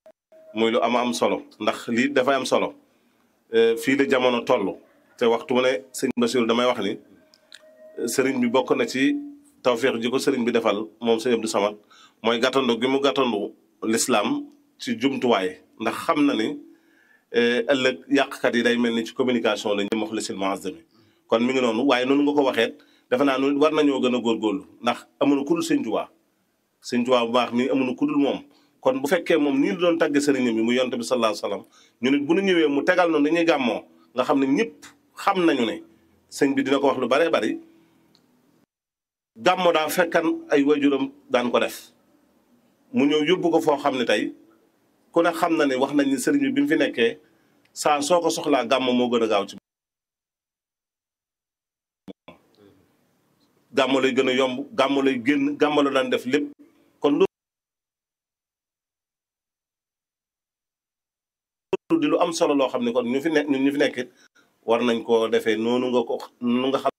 muy lu am am solo ndax lii dafay am solo fii la jamono toll te waxtu mu ne sëñ Basiru damay wax ni sëriñ bi bokk na ci tawféex ji ko sëriñ bi defal moom sëñ Abdou Samad mooy gàttandu gi mu gàttandu lislaam ci jumtuwaay ndax xam na ni ëllëg yàqkat yi day mel ni ci communication lañ jëm wax lisil muazzami kon mi ngi noonu waaye noonu nga ko waxeet defe naa nu war nañoo gën a góorgóorlu ndax amuñu ku dul sëñ Tuubaa sëñ Tuubaa bu baax mi amuñu ku dul moom kon bu fekkee moom nii la doon tàgge sëriñam bi mu yonte bi sallallahu alayhi wasallam ñu nit bu ñu ñëwee mu tegal noonu dañuy gàmmoo nga xam ne ñëpp xam nañu ne sëñ bi dina ko wax lu baree bari gàmmo daa fekkan ay wajuram daan ko def mu ñëw yóbbu ko foo xam ne tey ku ne xam na ne wax nañ ni sëriñ bi bi mu fi nekkee saa soo ko soxlaa gàmmo moo gën a gaaw ci gàmmo lay gën a yomb gàmmo lay génn gàmmo la daan def lépp kon loolu di lu am solo loo xam ne kon ñu fi ne ñun ñu fi nekkit war nañ koo defee noonu nga ko nu nga xam